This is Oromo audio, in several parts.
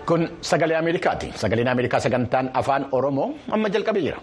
Kun sagalee Ameerikaati. Sagaleen Ameerikaa sagantaan afaan Oromoo amma jalqabee jira.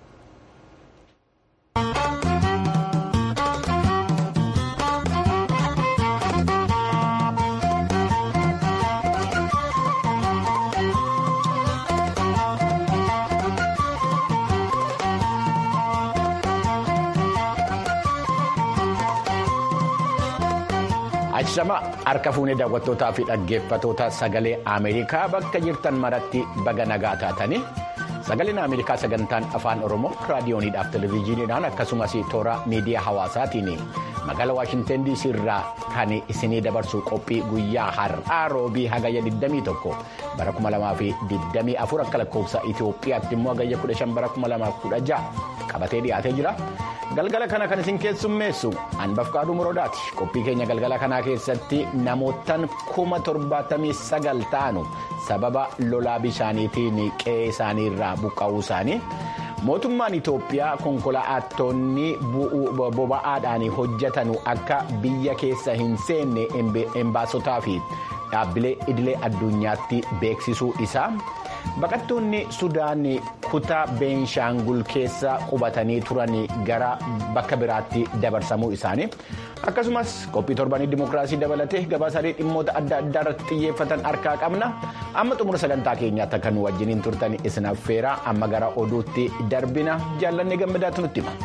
Ajjama harka fuunee daawwattootaa fi dhaggeeffatoota sagalee Ameerikaa bakka jirtan maratti baga nagaa taatanii sagaleen Ameerikaa sagantaan afaan Oromoo raadiyooniidhaaf televezyiiniidhaan akkasumas toora miidiyaa hawaasaatiin magaalaa Waashinten DC irraa kan isinii dabarsu qophii guyyaa har'aa roobii hagayya 21 bara 2024 akka lakkoofsa Itoophiyaatti immoo hagayya 15 bara 2016 qabatee dhiyaatee jira. galgala kana kan isin keessummeessu anbafqaaduu muroodaati qophii keenya galgala kanaa keessatti namootaan kuma torbaatamii sagal ta'anu sababa lolaa bishaaniitiin qe'ee isaanii irraa buqqa'uu isaanii mootummaan itoophiyaa konkolaattonni boba'aadhaan hojjetanu akka biyya keessa hin seenne embaasotaa fi dhaabbilee idilee addunyaatti beeksisuu isaa. baqattoonni sudaan kutaa beenshaangul keessa qubatanii turan gara bakka biraatti dabarsamuu isaanii akkasumas qophii torbanii dimookiraasii dabalatee gabaasaalee dhimmoota adda addaa irratti xiyyeeffatan harkaa qabna amma xumura sagantaa keenyaatti akka nu wajjiniin turtan isin affeera amma gara oduutti darbina jaallanne gammadaatu nutti hima.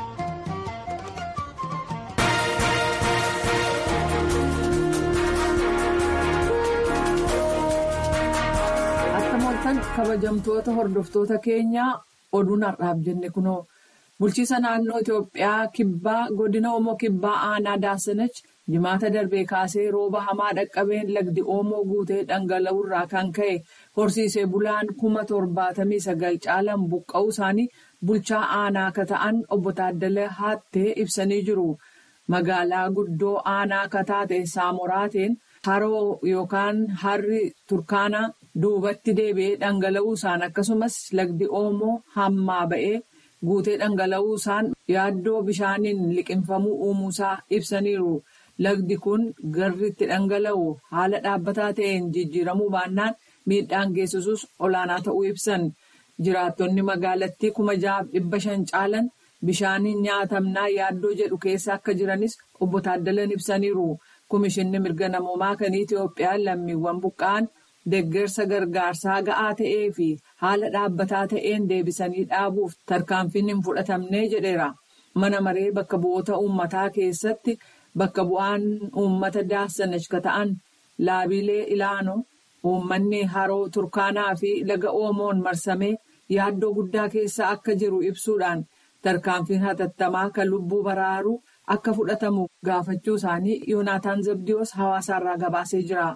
kabajamtoota hordoftoota keenyaa oduun har'aaf jenne kunoo bulchiisa naannoo Itoophiyaa kibbaa godina Oomoo kibbaa aanaa Daasanach jimaata darbee kaasee rooba hamaa dhaqqabeen lagdi Oomoo guutee dhangala'uu irraa kan ka'e horsiisee bulaan kuma torbaatamii sagal caalan buqqa'uu isaanii bulchaa aanaa akka ta'an obbo Taaddalee Haattee ibsanii jiru. Magaalaa guddoo aanaa akka taate Saamoraateen haroo yookaan harri Turkaanaa. duubatti deebi'ee dhangala'uu isaan akkasumas lagdi oomoo hammaa ba'ee guutee dhangala'uu isaan yaaddoo bishaaniin liqinfamuu uumuusaa ibsaniiru lagdi kun garritti dhangala'u haala dhaabbataa ta'een jijjiiramuu baannaan miidhaan geessisus olaanaa ta'uu ibsan jiraattonni magaalattii kuma jahaaf dhibba shan caalan bishaaniin nyaatamnaa yaaddoo jedhu keessa akka jiranis obbo Taaddalan ibsaniiru komishinni mirga namoomaa kan Itoophiyaa lammiiwwan buqqa'an. Deeggarsa gargaarsaa ga'aa ta'ee fi haala dhaabbataa ta'een deebisanii dhaabuuf tarkaanfiin hin fudhatamne jedheera. Mana maree bakka bu'oota uummataa keessatti bakka bu'aan uummata daassanach ka ta'an laabilee ilaano uummanni haroo turkaanaa fi laga oomoon marsamee yaaddoo guddaa keessa akka jiru ibsuudhaan tarkaanfiin hatattamaa kan lubbuu baraaru akka fudhatamu gaafachuu isaanii yoonaataan zabdiyoos hawaasaarraa gabaasee jira.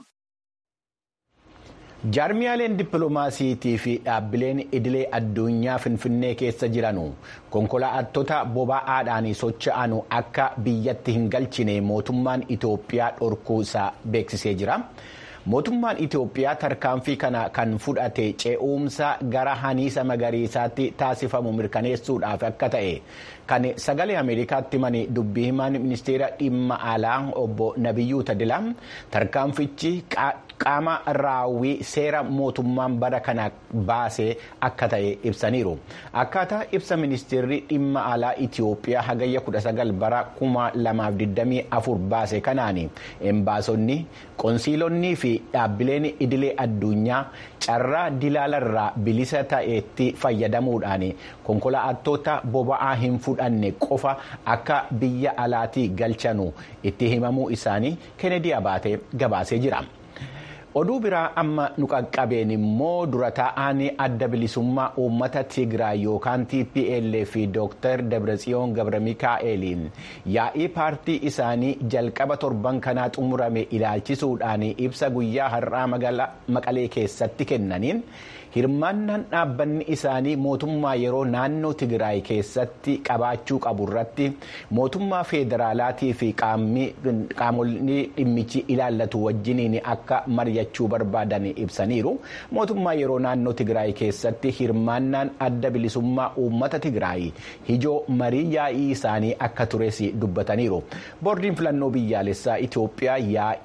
jaarmiyaaleen dippiloomaasiitii fi dhaabbileen idilee addunyaa finfinnee keessa jiranu konkolaattota boba'aadhaan socho'anu akka biyyatti hin galchine mootummaan itoophiyaa dhorkuu isaa beeksisee jira. mootummaan itoophiyaa tarkaanfii kana kan fudhate ce'umsa gara haniisa magariisaatti taasifamu mirkaneessuudhaaf akka ta'e kan sagalee ameerikaatti himani dubbii himaan ministeera dhimma alaa obbo nabiyyuu tadila tarkaanfichi qaama raawwii seera mootummaan bara kana baase akka ta'e ibsaniiru akkaataa ibsa ministeerri dhimma alaa itoophiyaa hagayya 19 bara 2024 baase kanaan embaasonni qoonsiilonnii fi dhaabbileen idilee addunyaa carraa dilaalarraa bilisa ta'etti fayyadamuudhaan konkolaattota boba'aa hin fudhanne qofa akka biyya alaatii galchanu itti himamuu isaanii kennedy abaatee gabaasee jira. oduu biraa amma nu qaqqabeen immoo dura taa'aan adda bilisummaa uummata tigraay yookaan tplf fi dooktar dabratsiyoon gabra mikaa'eliin yaa'ii paartii isaanii jalqaba torban kanaa xumurame ilaalchisuudhaan ibsa guyyaa har'aa maqalee keessatti kennaniin hirmaannaan dhaabbanni isaanii mootummaa yeroo naannoo tigraay keessatti qabaachuu qabu irratti mootummaa federaalaatii fi qaamonni dhimmichi ilaallatu wajjiniin akka mari'achuu barbaadan ibsaniiru mootummaa yeroo naannoo tigraay keessatti hirmaannaan adda bilisummaa uummata tigraay hijoo marii yaa'ii isaanii akka tures dubbataniiru boordiin filannoo biyyaalessaa itoophiyaa yaa'ii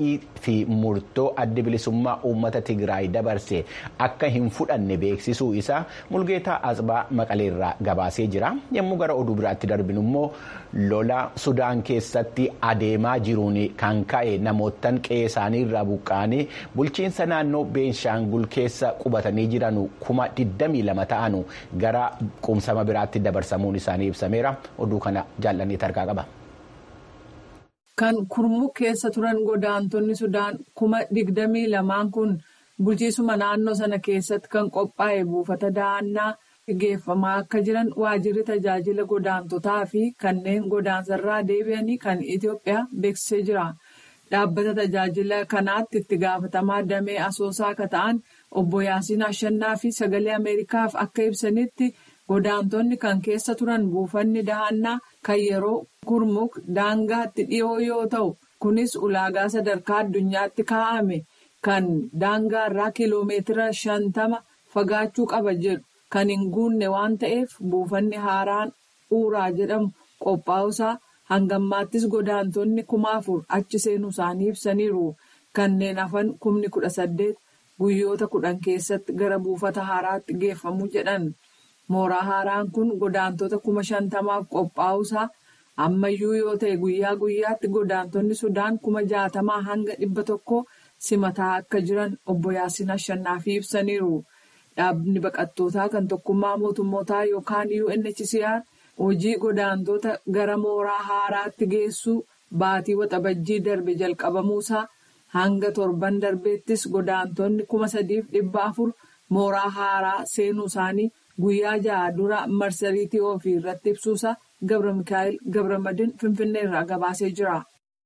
fi murtoo adda bilisummaa uummata Tigraay dabarse akka hin fudhanne beeksisuu isaa Mulgeetaa Asbaa Maqaleerraa gabaasee jira. Yommuu gara oduu biraatti darbinu immoo lola Sudaan keessatti adeemaa jiruun kan ka'e namootaan qe'ee isaanii irraa buqqa'anii bulchiinsa naannoo Beenshaangul keessa qubatanii jiran kuma 22 ta'an gara qubsama biraatti dabarsamuun isaanii ibsameera. Oduu kana jaallannee tarkaa qaba. Kan kurmuk keessa turan godaantonni Sudaan kuma digdamii lamaan kun bulchiisuma naannoo sana keessatti kan qophaa'e buufata dahannaa geeffamaa akka jiran waajjirri tajaajila godaantotaa fi kanneen godaansarraa deebi'anii kan Itoophiyaa beeksisee jira. Dhaabbata tajaajila kanaatti itti gaafatamaa damee asoosaa akka ta'an obbo Yaasiin Ashannaa fi sagalee Ameerikaaf akka ibsanitti godaantonni kan keessa turan buufanni dahannaa kan yeroo kurmuk daangaatti dhiyoo yoo ta'u kunis ulaagaa sadarkaa addunyaatti kaa'ame kan daangaa irraa kiiloomeetira shantama fagaachuu qaba jedhu kan hin guunne waan ta'eef buufanni haaraan uuraa jedhamu qophaa'usaa hangammaattis godaantonni kuma afur achi seenuu isaanii ibsaniiru kanneen hafan kumni kudha saddeet guyyoota kudhan keessatti gara buufata haaraatti geeffamu jedhan. Mooraa haaraan kun godaantota kuma shantamaaf qophaa'usaa ammayyuu yoo ta'e guyyaa guyyaatti godaantonni Sudaan kuma jaatamaa hanga dhibba tokko simataa akka jiran obbo Yaasiin Ashannaafi ibsaniiru. Dhaabni baqattootaa kan tokkummaa mootummootaa yookaan UNHCR hojii godaantota gara mooraa haaraatti geessuu baatii waxabajjii darbe jalqabamuusaa hanga torban darbeettis godaantonni kuma sadiif dhibba afur mooraa haaraa seenuu isaanii. Guyyaa ja'a dura marsariitii ofii irratti ibsuusaa Gabra Mikaa'el Gabramadin Finfinnee irraa gabaasee jira.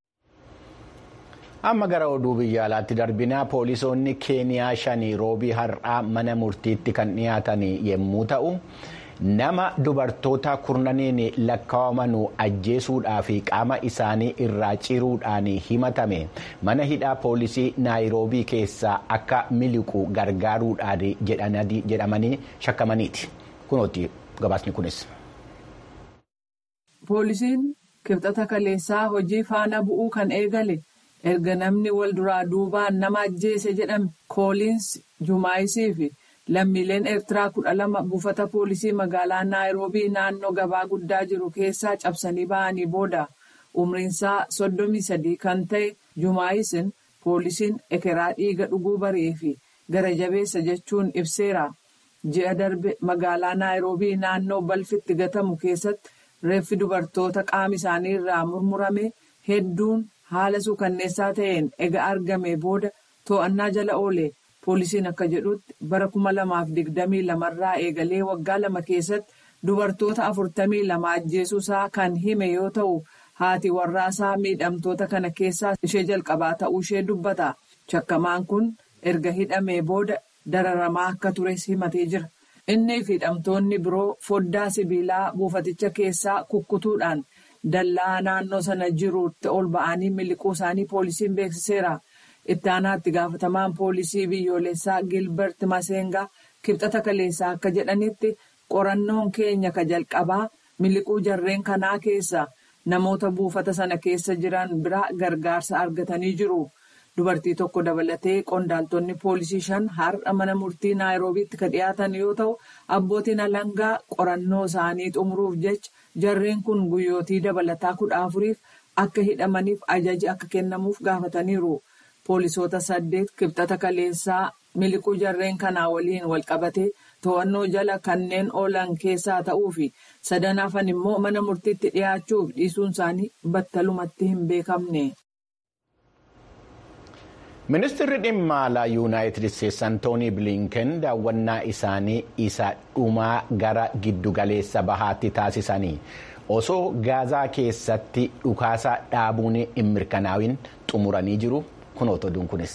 Amma gara oduu biyya alaatti darbinaa poolisoonni Keeniyaa shanii roobii har'aa mana murtiitti kan dhiyaatan yommuu ta'u, nama dubartoota kurnaniin lakkaa'aman ajjeesuudhaa fi qaama isaanii irraa ciruudhaan himatame mana hidhaa poolisii naayiroobii keessaa akka miliqu gargaaruudhaan jedhamanii shakkamaniiti. Kunooti gabaasni kunis. Poolisiin kibxata kaleessaa hojii faana bu'uu kan eegale erga namni wal duraa duubaan nama ajjeese jedhame kooliins jumaayisii fi. Lammiileen Eertiraa kudha lama buufata poolisii magaalaa Naayiroobii naannoo gabaa guddaa jiru keessaa cabsanii ba'anii booda umriinsaa soddomii sadii kan ta'e Jumaayisin poolisiin ekeraa dhiiga dhuguu baree fi gara jabeessa jechuun ibseera. Ji'a darbe magaalaa Naayiroobii naannoo balfitti gatamu keessatti reeffi dubartoota qaama isaanii irraa murmurame hedduun haala suukanneessaa ta'een ega argame booda to'annaa jala oole. Poolisiin akka jedhutti bara kuma lamaaf digdamii lamarraa eegalee waggaa lama keessatti dubartoota afurtamii lama ajjeesuusaa kan hime yoo ta'u haati warraasaa miidhamtoota kana keessaa ishee jalqabaa ta'uu ishee dubbata. Shakkamaan kun erga hidhamee booda dararamaa akka tures himatee jira. Inni fi hidhamtoonni biroo foddaa sibiilaa buufaticha keessaa kukkutuudhaan dallaa naannoo sana jirutti ol ba'anii miliquu isaanii poolisiin beeksiseera. Itti aanaatti gaafatamaan poolisii biyyoolessaa Gilbert Masengaa kibxata kaleessaa akka jedhanitti qorannoon keenya ka jalqabaa miliquu jarreen kanaa keessa namoota buufata sana keessa jiran biraa gargaarsa argatanii jiru. Dubartii tokko dabalatee qondaaltonni poolisii shan har'a mana murtii naayiroobiitti ka dhiyaatan yoo ta'u abbootiin alangaa qorannoo isaanii xumuruuf jecha jarreen kun guyyootii dabalataa kudha afuriif akka hidhamaniif ajaji akka kennamuuf gaafataniiru. Poolisoota saddeet kibxata kaleessaa miliquu jarreen kanaa waliin walqabatee to'annoo jala kanneen oolan keessaa ta'uu fi sadan hafan immoo mana murtiitti dhiyaachuuf dhiisuun isaanii battalumatti hin beekamne. Ministeerri dhimma alaa yuunaayitid isteetsi antoonii bilinken daawwannaa isaanii isa dhumaa gara giddugaleessa bahaatti taasisanii osoo gaazaa keessatti dhukaasa dhaabuun hin mirkanaa'in xumuranii jiru kunoota oduun kunis.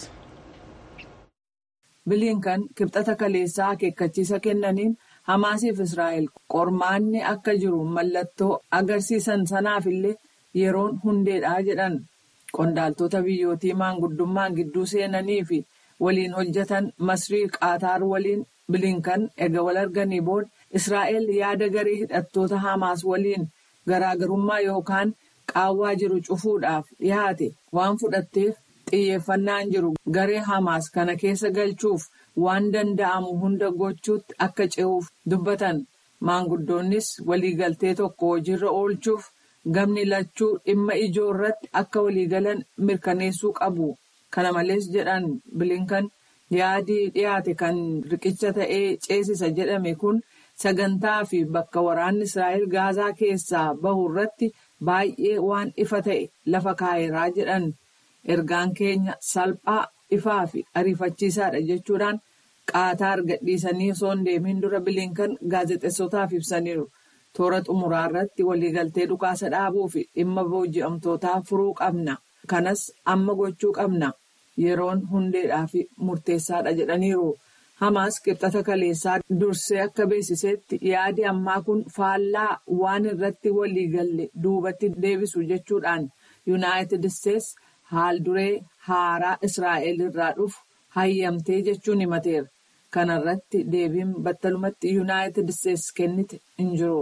bilinkan kibxata kaleessaa akeekkachiisa kennaniin hamaasiif israa'el qormaanni akka jiru mallattoo agarsiisan sanaaf illee yeroon hundeedhaa jedhan. Qondaaltota biyyootii maanguddummaan gidduu seenanii fi waliin hojjetan masrii qaataar waliin bilinkan erga wal arganii booda Israa'el yaada garee hidhattoota Hamaas waliin garaagarummaa yookaan qaawwaa jiru cufuudhaaf dhiyaate waan fudhatteef xiyyeeffannaan jiru garee hamaas kana keessa galchuuf waan danda'amu hunda gochuutti akka ce'uuf dubbatan maanguddoonnis waliigaltee tokko hojiirra oolchuuf gamni lachuu dhimma ijoo irratti akka waliigalan mirkaneessuu qabu kana malees jedhan bilinkan yaadii dhiyaate kan riqicha ta'ee ceesisa jedhame kun sagantaa fi bakka waraanni israa'el gaazaa keessaa bahu irratti baay'ee waan ifa ta'e lafa kaa'eeraa jedhan. ergaan keenya salphaa ifaa fi ariifachiisaadha jechuudhaan qaataa gadhiisanii osoo hin deemin dura bilinkan gaazexeessotaaf ibsaniiru toora xumuraa irratti waliigaltee dhukaasa dhaabuu fi dhimma booji'amtootaa furuu qabna kanas amma gochuu qabna yeroon hundeedhaa fi murteessaadha jedhaniiru hamaas qixxata kaleessaa dursee akka beeksisetti yaadi ammaa kun faallaa waan irratti waliigalle duubatti deebisu jechuudhaan yuunaayitid isteets. haal duree haaraa israa'el irraa dhufu hayyamtee jechuun himateera kana irratti deebiin battalumatti yuunaayitid isteets kennite hin jiru.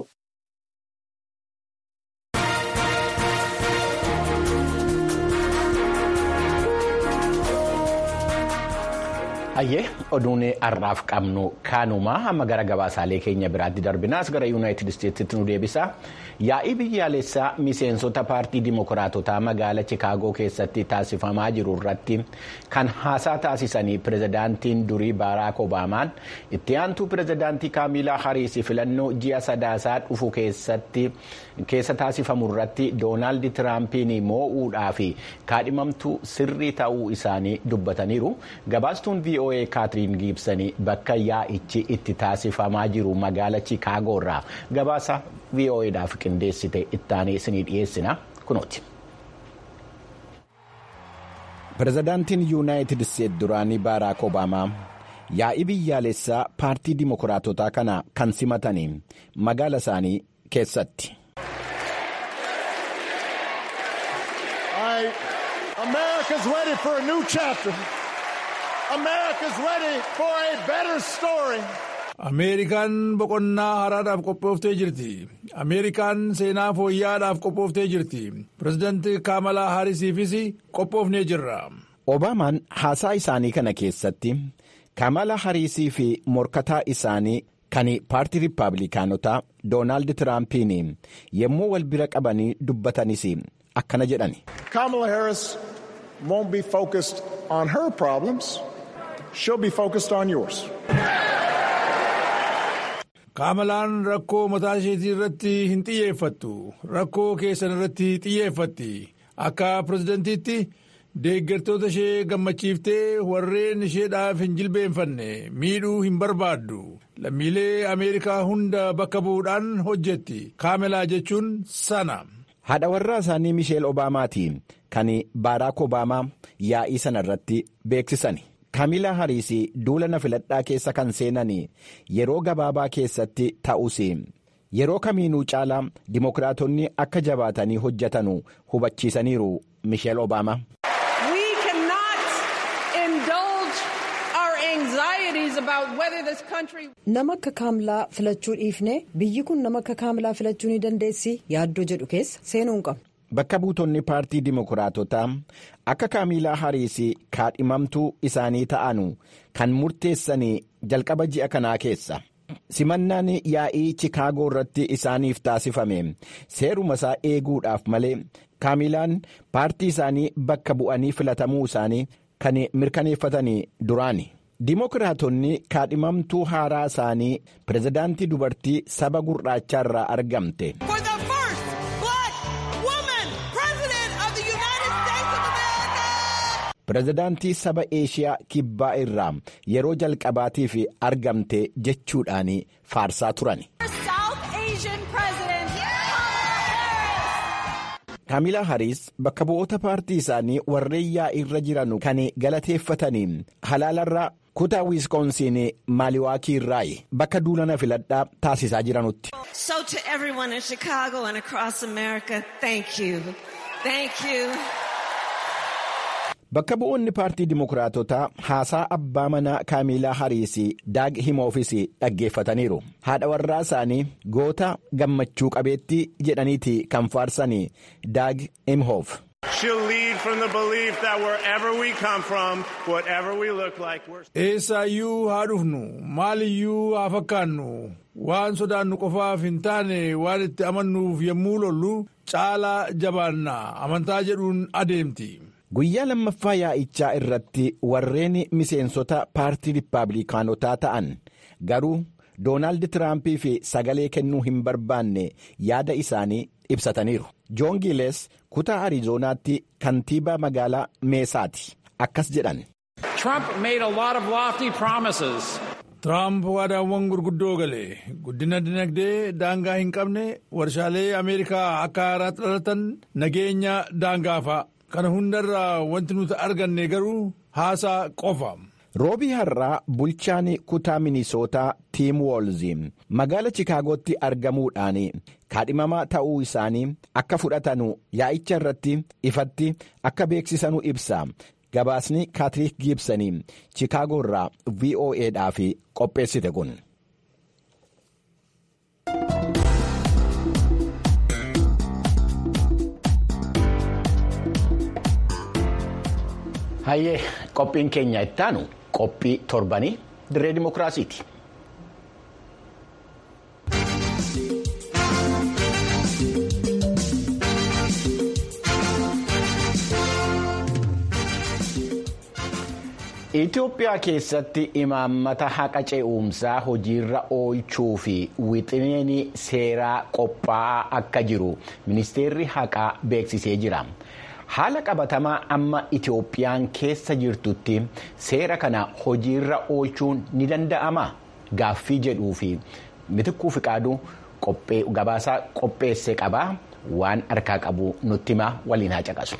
Hayyee oduun har'aaf qabnu kaanuma amma gara gabaasaalee keenya biraatti darbinaas gara yuunaayitid isteetsitti nu deebisa. Yaa'ii biyyaalessaa miseensota paartii dimokiraatotaa magaala Chikaagoo keessatti taasifamaa jiru irratti kan haasaa taasisanii pirezidaantiin durii Baaraak Obaamaan itti aantuu pirezidaantii Kaamilaa Hariis filannoo ji'a sadaasaa dhufu keessa taasifamu irratti Doonaald Tiraampiin moo'uudhaa fi kaadhimamtuu sirrii ta'uu isaanii dubbataniiru. Gabaastuun VOA Kaatiriin Giibsanii bakka yaa'ichi itti taasifamaa jiru magaala Chikaagoo irraa gabaasa VOAdhaaf qindeessite ittaanee isinii dhiyeessina kunooti. Pirezidaantiin Yuunaayitid Isteet duraanii Baaraak Obaamaa yaa'ii biyyaalessaa paartii dimokiraatotaa kana kan simatanii magaala isaanii keessatti. America's ready for a new chapter. America's ready for a better story. Ameerikaan boqonnaa haaraadhaaf qophooftee jirti. Ameerikaan seenaa fooyya'aadhaaf qophooftee jirti. Pireezidaantii Kaamalaa Haarisiifis qophoofnee jirra. Obaamaan haasaa isaanii kana keessatti Kaamalaa Hariisii fi morkataa isaanii kan paartii Rippaabilikaanotaa Doonaald Tiraampiin yommuu wal bira qabanii dubbatanis akkana jedhani. Kamala Harris won't be focused on her problems. She'll be focused on yours. Kaamalaan rakkoo mataa isheetii irratti hin xiyyeeffattu. Rakkoo keessan irratti xiyyeeffatti. Akka pirezidantiitti deeggartoota ishee gammachiiftee warreen isheedhaaf hin jilbeenfanne miidhuu hin barbaaddu. Lammiilee Ameerikaa hunda bakka bu'uudhaan hojjetti. Kaamelaa jechuun sana. Haadha warraa isaanii Misheel Obaamaati kan Baaraak Obaamaa yaa'ii sana irratti beeksisani. Kaamilaa Hariis duula na filadhaa keessa kan seenan yeroo gabaabaa keessatti ta'us yeroo kamiinuu caalaa dimokiraatonni akka jabaatanii hojjetanu hubachiisaniiru Misheel Obaamaa. Nama akka kaamilaa filachuu dhiifne biyyi kun nama akka kaamilaa filachuu ni dandeessi yaaddoo jedhu keessa seenuu hin qabnu. Bakka buutonni paartii dimokiraatotaa akka kaamilaa hariis kaadhimamtuu isaanii ta'anu kan murteessan jalqaba ji'a kanaa keessa. Simannaan yaa'ii Chikaagoo irratti isaaniif taasifame seeruma isaa eeguudhaaf malee kaamilaan paartii isaanii bakka bu'anii filatamuu isaanii kan mirkaneeffatan duraani. Dimokiraatonni kaadhimamtuu haaraa isaanii pirezidaantii dubartii saba gurraachaa irraa argamte. Pireezidaantii saba Eeshiyaa kibbaa irraa yeroo jalqabaatiif argamte jechuudhaan faarsaa turan. Kaamilaa Hariis bakka bu'oota paartii isaanii warreen yaa'ii irra jiran kan galateeffatanii halaalarraa kutaa wiiskoonsiin maaliwaakii irraa bakka duulana filadhaa taasisaa jiranutti. So to everyone in Chicago and across America, thank you. Thank you. Bakka bu'oonni paartii dimokiraatotaa haasaa abbaa manaa kaamilaa hariis daag himoofis dhaggeeffataniiru. Haadha warraa isaanii goota gammachuu qabeettii jedhaniiti kan faarsan daag himoof. She'll lead from the belief that wherever we come from, whatever we look like, we're. Eessaayyuu haa dhufnu maaliyyuu haa fakkaannu waan sodaannu qofaaf hin taane waan itti amannuuf yommuu lollu caalaa jabaanna amantaa jedhuun adeemti. Guyyaa lammaffaa yaa'ichaa irratti warreen miseensota paartii Rippaabilikaanotaa ta'an garuu Doonaald Tiraampii fi sagalee kennuu hin barbaanne yaada isaanii ibsataniiru. Joon Giiles kutaa Ariizoonaatti kantiibaa magaalaa Meesaati. Akkas jedhan. Trump made a lot of lofty promises. Tiraamp waadaawwan gurguddoo gale guddina dinagdee daangaa hin qabne warshaalee Ameerikaa akka haaraatti dhalatan nageenya daangaafa. Kana hundarraa wanti nuti arganne garuu haasaa qofa. Roobii har'aa bulchaan kutaa Minisootaa Tiim Woolzi magaala Chikaagootti argamuudhaan kaadhimamaa ta'uu isaanii akka fudhatanu yaa'icha irratti ifatti akka beeksisanu ibsa. Gabaasni Kaatiriik Giibsanii Chikaagoo irraa VOAdhaaf qopheessite kun. Hayyee qophiin keenya ittaanu qophii torbanii dirree dimookiraasiiti. Itoophiyaa keessatti imaammata haqa ce'umsaa hojiirra oolchuu fi wixineen seeraa qophaa'aa akka jiru ministeerri haqaa beeksisee jira. Haala qabatamaa amma Itoophiyaan keessa jirtutti seera kana hojiirra oolchuun ni danda'ama gaaffii jedhuu fi mitikkuu fiqaaduu gabaasaa qopheesse qabaa waan harkaa qabu nutti himaa waliin haa caqasu.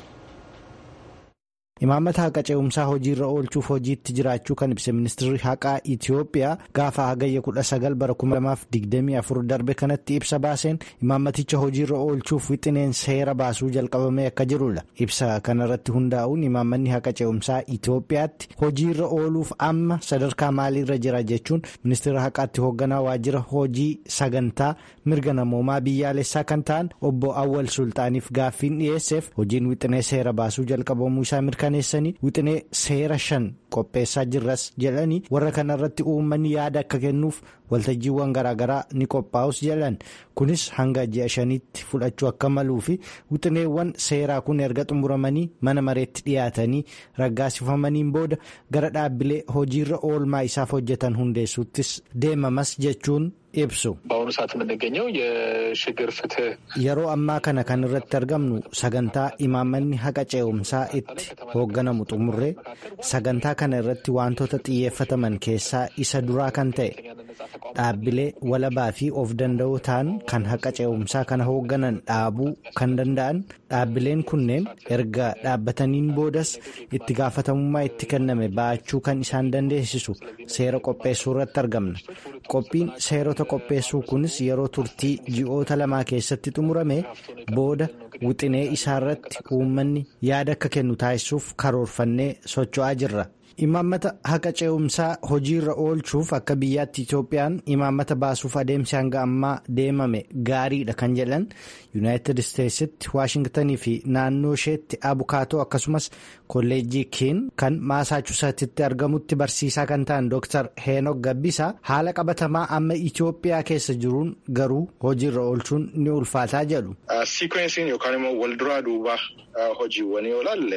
Imaammata haqa ce'umsaa hojiirra oolchuuf hojiitti jiraachuu kan ibse ministeerri haqaa Itoophiyaa gaafa hagayya kudha sagal bara kuma lamaaf digdamii afur darbe kanatti ibsa baaseen imaammaticha hojiirra oolchuuf wixineen seera baasuu jalqabamee akka jirudha. Ibsa kanarratti hundaa'uun imaammanni haqa ce'umsaa Itoophiyaatti hojiirra ooluuf amma sadarkaa maaliirra jira jechuun ministeera haqaatti hoogganaa waajjira hojii sagantaa mirga namoomaa biyyaalessaa kan ta'an obbo Awwal Sultaaniif gaaffiin dhiyeesseef hojiin wixinee seera baasuu jalqabamuu isaa mirkaneessanii wixinee seera shan qopheessaa jirras jedhanii warra kanarratti uummanni yaada akka kennuuf waltajjiiwwan garaagaraa ni qophaa'us jedhan kunis hanga ji'a shaniitti fudhachuu akka maluu fi wixineewwan seeraa kun erga xumuramanii mana mareetti dhiyaatanii raggaasifamaniin booda gara dhaabbilee hojiirra oolmaa isaaf hojjetan hundeessuuttis deemamas jechuun ibsu. በአሁኑ ሰዓት የምንገኘው የሽግግር ፍትህ yeroo ammaa kana kan irratti argamnu sagantaa imaammanni haqa ce'umsaa itti hoogganamu xumurree sagantaa kana irratti wantoota xiyyeeffataman keessaa isa duraa kan ta'e dhaabbilee walabaa fi of danda'oo ta'an kan haqa ce'umsaa kana hoogganan dhaabuu kan danda'an dhaabbileen kunneen erga dhaabbataniin boodas itti gaafatamummaa itti kenname ba'achuu kan isaan dandeessisu seera qopheessuu irratti argamna qophiin seerota qopheessuu kunis yeroo turtii ji'oota lamaa keessatti xumurame booda wixinee isaarratti uummanni yaada akka kennu taasisuuf karoorfannee socho'aa jirra. imaammata haqa ce'umsaa hojiirra oolchuuf akka biyyaatti itoophiyaan imaammata baasuuf adeemsi hanga ammaa deemame gaariidha kan jedhan yuunaayitid isteetsitti waashingtanii fi naannoo isheetti abukaatoo akkasumas kolleejjii kiin kan maasaachusetsitti argamutti barsiisaa kan ta'an dooktar heenok gabbisaa haala qabatamaa amma itoophiyaa keessa jiruun garuu hojiirra oolchuun ni ulfaataa jedhu. Siikwensiin yookaan immoo walduraa duubaa hojiiwwanii yoo ilaalle.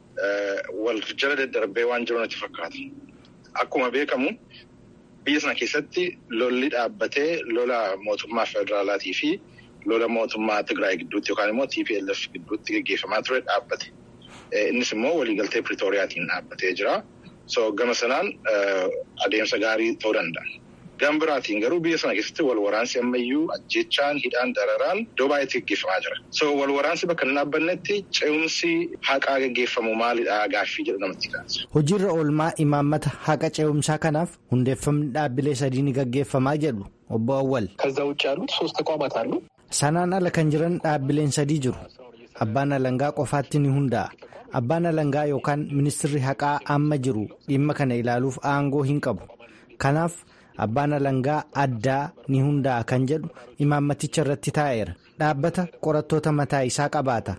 wal jala daddarbee waan jiru natti fakkaata. Akkuma beekamu biyya sana keessatti lolli dhaabbatee lola mootummaa federaalaatii fi lola mootummaa Tigraay gidduutti yookaan immoo TPLF gidduutti gaggeeffamaa ture dhaabbate. Innis immoo waliigaltee Piriitooriyaatiin dhaabbatee jira. So gama sanaan adeemsa gaarii ta'uu danda'a. Gama biraatiin garuu biyya sana keessatti wal waraansi ammayyuu ajjechaan hidhaan dararaan iddoo baay'eetti gaggeeffamaa jira. So wal waraansi bakka hin dhaabbannetti ce'umsi haqaa gaggeeffamu maalidhaa gaaffii jedhu namatti kaasa. Hojiirra oolmaa imaammata haqa ce'umsaa kanaaf hundeeffamni dhaabbilee sadii ni gaggeeffamaa jedhu obbo Awwal. ከዛ ውጭ ያሉት ሶስት ተቋማት አሉ። Sanaan ala kan jiran dhaabbileen sadii jiru. Abbaan alangaa qofaatti ni hundaa'a. Abbaan alangaa yookaan ministirri haqaa amma jiru dhimma kana ilaaluuf aangoo hin qabu. Kanaaf abbaan alangaa addaa ni hundaa'a kan jedhu imaammaticha irratti taa'eera. Dhaabbata qorattoota mataa isaa qabaata.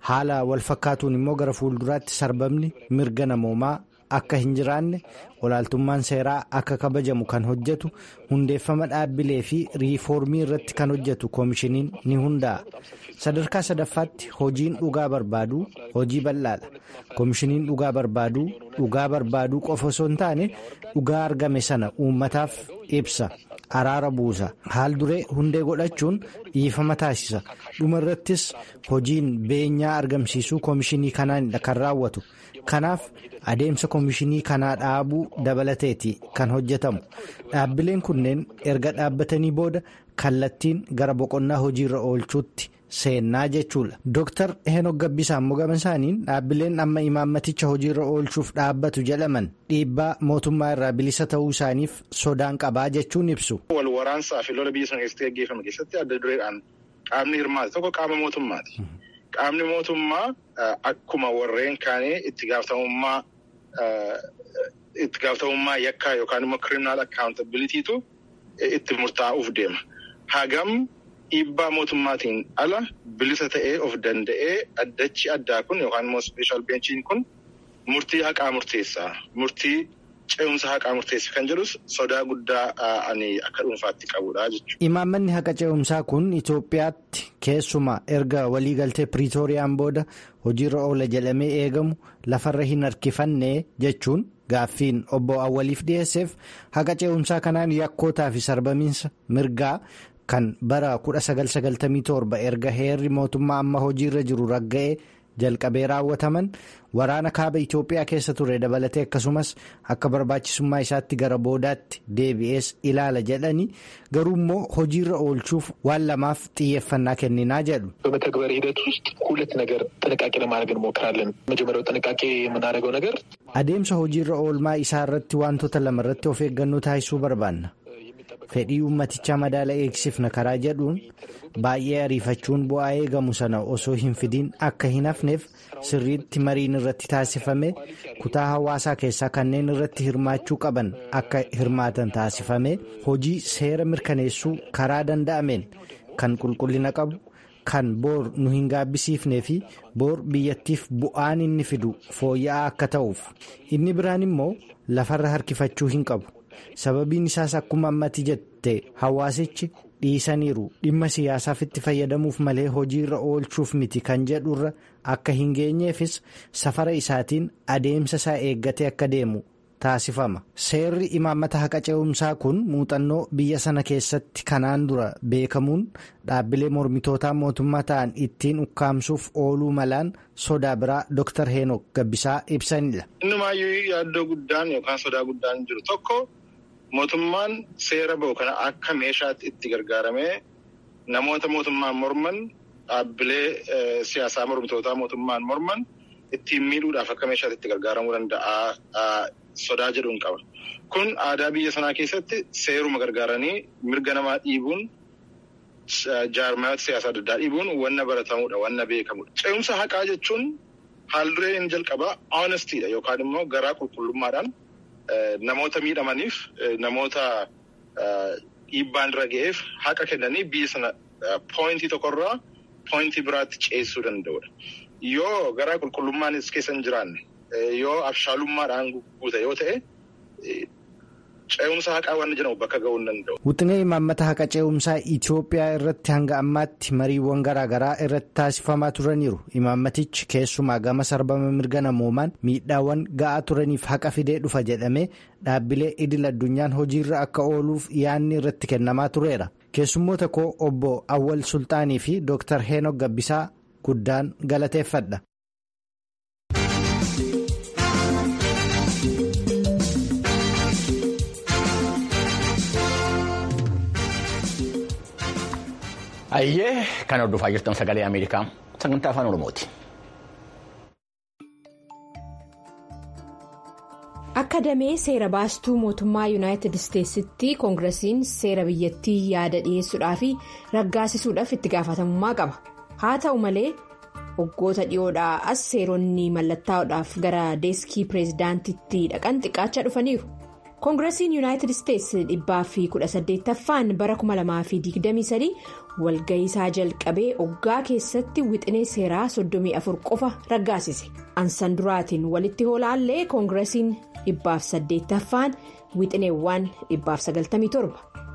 haala walfakkaatuun immoo gara fuulduraatti sarbamni mirga namoomaa akka hin jiraanne olaaltummaan seeraa akka kabajamu kan hojjetu hundeeffama dhaabbilee fi riifoormii irratti kan hojjetu koomishiniin ni hundaa'a. sadarkaa sadaffaatti hojiin dhugaa barbaaduu hojii bal'aadha koomishiniin dhugaa barbaaduu dhugaa barbaaduu qofa osoo hin taane dhugaa argame sana uummataaf ibsa araara buusa haal duree hundee godhachuun dhiifama taasisa dhuma irrattis hojiin beenyaa argamsiisuu koomishinii kanaanidha kan raawwatu kanaaf adeemsa koomishinii kanaa dhaabuu dabalateeti kan hojjetamu dhaabbileen kunneen erga dhaabbatanii booda kallattiin gara boqonnaa hojiirra oolchuutti. seennaa jechuudha Dr. Heenok Gabbisaa immoo gama isaaniin dhaabbileen amma imaammaticha hojiirra oolchuuf dhaabbatu jedhaman dhiibbaa mootummaa irraa bilisa ta'uu isaaniif sodaan qabaa jechuun ibsu. Wal waraansaa fi lola biyya sana keessatti gaggeeffame keessatti adda dureedhaan qaamni hirmaate tokko qaama mootummaati. Qaamni mootummaa akkuma warreen kaanii itti gaafatamummaa itti gaafatamummaa yakkaa yookaan immoo kiriminaal akkaawuntabiliitiitu itti murtaa'uuf deema. Hagam dhiibbaa mootummaatiin ala bilisa ta'ee of danda'ee addachi addaa kun yookaan immoo ispeeshaal beenchiin kun murtii haqaa murteessaa murtii ce'umsa haqaa murteessa kan jedhus sodaa guddaa ani akka dhuunfaatti qabudha jechuudha. Imaammanni haqa ce'umsaa kun Itoophiyaatti keessumaa erga waliigaltee Piriitooriyaan booda hojiirra oola jedhamee eegamu lafarra hin harkifanne jechuun gaaffiin obbo Awwaliif dhiyeesseef haqa ce'umsaa kanaan yakkootaa fi sarbamiinsa mirgaa. kan bara 1997 erga heerri mootummaa amma hojiirra jiru ragga'ee jalqabee raawwataman waraana kaaba Itoophiyaa keessa ture dabalatee akkasumas akka barbaachisummaa isaatti gara boodaatti deebi'ees ilaala jedhanii garuu immoo hojiirra oolchuuf waan lamaaf xiyyeeffannaa kenninaa jedhu. በመተግበር ሂደት ውስጥ ሁለት ነገር ጥንቃቄ ለማድረግ እንሞክራለን። መጀመሪያው ጥንቃቄ የምናደርገው ነገር adeemsa hojiirra oolmaa isaa irratti wantoota lama irratti of eeggannoo taasisuu barbaanna. fedhii uummatichaa madaala eegsifna karaa jedhuun baay'ee ariifachuun bu'aa eegamu sana osoo hin fidiin akka hin hafneef sirriitti mariin irratti taasifame kutaa hawaasaa keessaa kanneen irratti hirmaachuu qaban akka hirmaatan taasifame hojii seera mirkaneessuu karaa danda'ameen kan qulqullina qabu kan boor nu hin gaabbisiifnee fi boor biyyattiif bu'aan inni fidu fooyya'aa akka ta'uuf inni biraan immoo lafarra harkifachuu hin qabu. sababiin isaas akkuma ammatti jette hawaasichi dhiisaniiru dhimma siyaasaaf itti fayyadamuuf malee hojiirra oolchuuf miti kan jedhurra akka hin geenyeefis safara isaatiin adeemsa isaa eeggatee akka deemu taasifama seerri imaammata haqa ce'umsaa kun muuxannoo biyya sana keessatti kanaan dura beekamuun dhaabbilee mormitootaa mootummaa ta'an ittiin ukkaamsuuf ooluu malaan sodaa biraa dr heenok gabbisaa ibsanidha. innumaayyuu yaaddoo guddaan yookaan sodaa guddaan jiru tokko. Mootummaan seera bahu kana akka meeshaatti itti gargaaramee namoota mootummaan morman dhaabbilee siyaasaa mormitootaa mootummaan morman ittiin miidhuudhaaf akka meeshaatti itti gargaaramuu danda'a sodaa jedhuun qaba. Kun aadaa biyya sanaa keessatti seeruma gargaaranii mirga namaa dhiibuun jaarmayoota siyaasaa adda addaa dhiibuun wanna baratamudha wanna beekamudha. Ce'umsa haqaa jechuun haal dureen jalqabaa hoonestiidha yookaan immoo garaa qulqullummaadhaan. Namoota miidhamaniif namoota dhiibbaan irra ga'eef haqa kennanii biyya sana pooyintii tokkorraa pooyintii biraatti ceessuu danda'udha. Yoo garaa qulqullummaanis keessa hin jiraanne yoo abshaalummaadhaan guute yoo ta'e ce'umsa haqaa waan jedhamu bakka ga'uu hin danda'u. Wixinee imaammata haqa ce'umsaa Itoophiyaa irratti hanga ammaatti mariiwwan garaagaraa irratti taasifamaa turaniiru. Imaammatichi keessumaa gama sarbama mirga namoomaan miidhaawwan ga'aa turaniif haqa fidee dhufa jedhamee dhaabbilee idil addunyaan hojiirra akka ooluuf yaanni irratti kennamaa tureera. Keessummoota koo obbo Awwal Sultaanii fi Dr. Heenok Gabbisaa guddaan galateeffadha. Ayyee kan hordofaa jirtan sagalee Ameerikaa sagantaa afaan Oromooti. Akka damee seera baastuu mootummaa yuunaayitid isteetsitti koongiresiin seera biyyattii yaada dhiyeessuudhaa fi raggaasisuudhaaf itti gaafatamummaa qaba. Haa ta'u malee waggoota dhiyoodhaa as seeronni mallattaa'uudhaaf gara deeskii pireezidaantitti dhaqan xiqqaachaa dhufaniiru. koongiresiin yuunaayitid isteetsi dhibbaa fi kudha saddeettaffaan bara 2023 walga'ii isaa jalqabee oggaa keessatti wixinee seeraa 34 qofa raggaasise ansan duraatiin walitti hoolaallee koongiresiin dhibbaaf saddeettaffaan wixineewwan dhibbaaf 97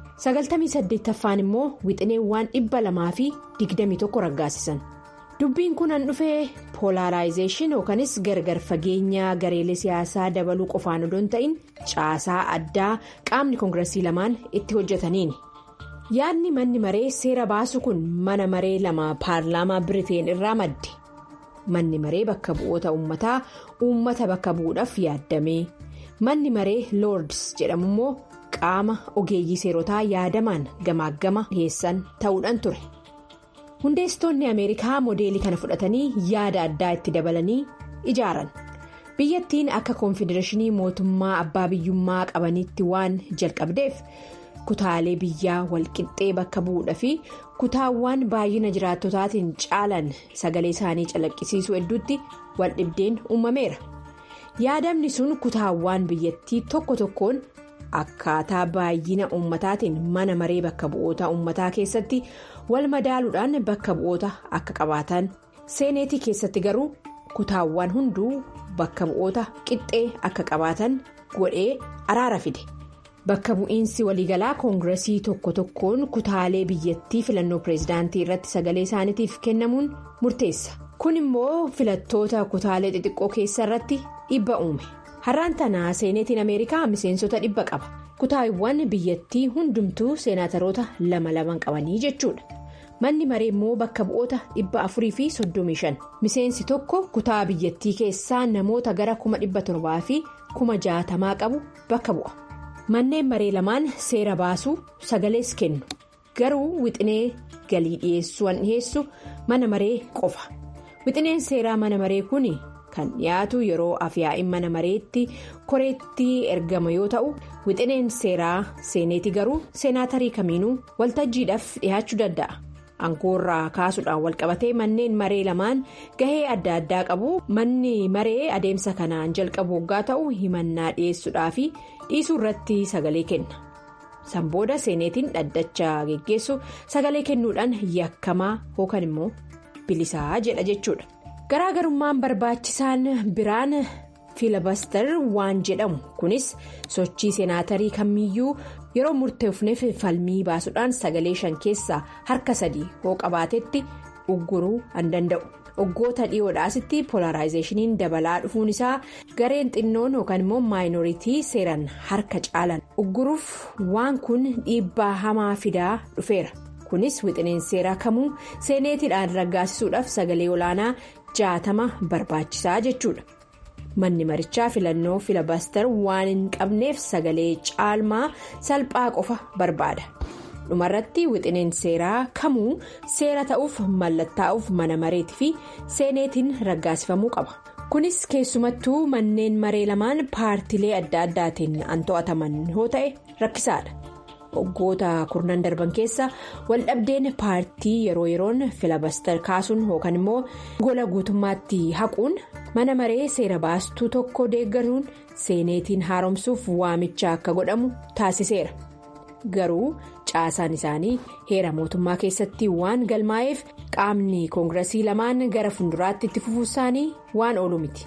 98ffaan immoo wixineewwan dhibba lamaa fi 21 raggaasisan. dubbiin kun an dhufee poolaaraayizeeshin yookanis gargar fageenya gareelee siyaasaa dabaluu qofaan odoo hin ta'in caasaa addaa qaamni koongiresii lamaan itti hojjetaniini yaadni manni maree seera baasu kun mana maree lama paarlaamaa biriteen irraa madde manni maree bakka bu'oota uummataa uummata bakka bu'uudhaaf yaadame manni maree loords jedhamu immoo qaama ogeeyyii seerotaa yaadamaan gamaaggama dhiyeessan ta'uudhaan ture. hundeessitoonni ameerikaa moodeelii kana fudhatanii yaada addaa itti dabalanii ijaaran biyyattiin akka koonfedereeshinii mootummaa abbaa biyyummaa qabanitti waan jalqabdeef kutaalee biyyaa walqixxee bakka bu'uudha fi kutaawwan baay'ina jiraattotaatiin caalan sagalee isaanii calaqqisiisuu hedduutti waldhibdeen uumameera yaadamni sun kutaawwan biyyattii tokko tokkoon. akkaataa baay'ina uummataatiin mana maree bakka bu'oota uummataa keessatti wal madaaluudhaan bakka bu'oota akka qabaatan seeneetii keessatti garuu kutaawwan hunduu bakka bu'oota qixxee akka qabaatan godhee araara fide bakka bu'iinsi waliigalaa koongiresii tokko tokkoon kutaalee biyyattii filannoo pireezidaantii irratti sagalee isaaniitiif kennamuun murteessa kun immoo filattoota kutaalee xixiqqoo keessa irratti dhiibba uume. har'aan tanaa seeneetiin ameerikaa miseensota dhibba qaba kutaawwan biyyattii hundumtuu seenaataroota lama laman qabanii jechuudha manni maree immoo bakka bu'oota dhibba afurii fi soddomii shan miseensi tokko kutaa biyyattii keessaa namoota gara kuma dhibba torbaa fi kuma jaatamaa qabu bakka bu'a manneen maree lamaan seera baasuu sagalees kennu garuu wixinee galii dhiyeessuu an dhiyeessu mana maree qofa wixineen seeraa mana maree kun. kan dhiyaatu yeroo afyaa'in mana mareetti koreetti ergama yoo ta'u wixineen seeraa seeneeti garuu seenaatarii kamiinuu waltajjiidhaaf dhiyaachuu danda'a aangoorraa kaasuudhaan walqabatee manneen maree lamaan gahee adda addaa qabu manni maree adeemsa kanaan jalqabu waggaa ta'u himannaa dhiyeessuudhaa fi dhiisuu irratti sagalee kenna sanbooda seeneetiin dhaddacha geggeessu sagalee kennuudhaan yakkamaa yookaan immoo bilisaa jedha jechuudha. garaagarummaan barbaachisaan biraan fiilabaster waan jedhamu kunis sochii seenaatarii kamiyyuu yeroo murteefneef falmii baasuudhaan sagalee shan keessaa harka sadii hoo qabaatetti ugguruu an danda'u waggoota dhiyoodhaasitti poolaaraayizeeshiniin dabalaa dhufuun isaa gareen xinnoon yookaan immoo maayinooritii seeran harka caalan ugguruuf waan kun dhiibbaa hamaa fidaa dhufeera kunis wixineen seeraa kamuu seeneetiidhaan raggaasisuudhaaf sagalee olaanaa. jaatama barbaachisaa jechuudha manni marichaa filannoo filabaster waan hin qabneef sagalee caalmaa salphaa qofa barbaada dhumarratti wixineen seeraa kamuu seera ta'uuf mallattaa'uuf mana mareetii fi seeneetiin raggaasifamuu qaba kunis keessumattuu manneen maree lamaan paartilee adda addaatiin an to'ataman yoo ta'e rakkisaadha. waggoota kurnan darban keessa waldhabdeen paartii yeroo yeroon filabaster kaasuun yookaan immoo gola guutummaatti haquun mana maree seera baastuu tokko deeggaruun seeneetiin haaromsuuf waamicha akka godhamu taasiseera garuu caasaan isaanii heera mootummaa keessatti waan galmaa'eef qaamni koongiresii lamaan gara fuulduraatti itti fufuu isaanii waan oolu miti.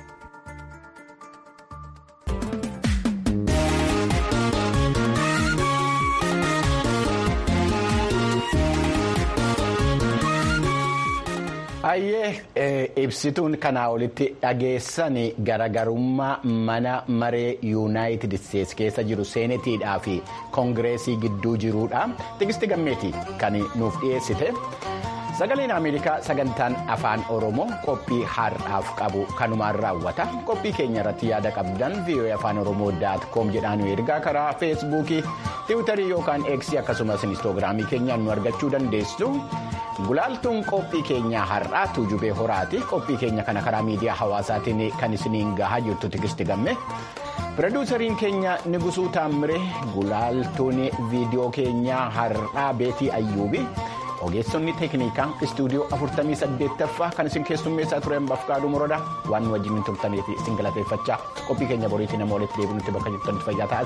Hayyee ibsituun kanaa olitti dhageessan garagarummaa mana maree yuunaayitid isteetsi keessa jiru seenetiidhaa fi koongireesii gidduu jiruudha. Tigisti gammeetii kan nuuf dhiyeessite. Sagaleen Ameerikaa sagantaan afaan Oromoo qophii har'aaf qabu kanumaan raawwata. Qophii keenya irratti yaada qabdan VOA afaan Oromoo daat koom jedhaan nu ergaa karaa feesbuukii, tiwutarii yookaan eeksii akkasumas inistoogiraamii keenyaan nu argachuu dandeessu. Gulaaltuun qophii keenyaa har'aa tuujubee horaati. Qophii keenya kana karaa miidiyaa hawaasaatiin kan isiniin gahaa jirtu tigisti gamme. Pirodiisariin keenya Nigusuu Taammire gulaaltuun viidiyoo keenyaa har'aa Beetii Ayyuubi. ogeessonni teeknikaa istuudiyoo 48ffaa kan isin keessummeessaa turan bafqaaduu morodaa waan nu wajjin turtaniif isin galateeffachaa qophii keenya boriitti nama walitti deebinutti bakka jirtanitti fayyaa ta'a.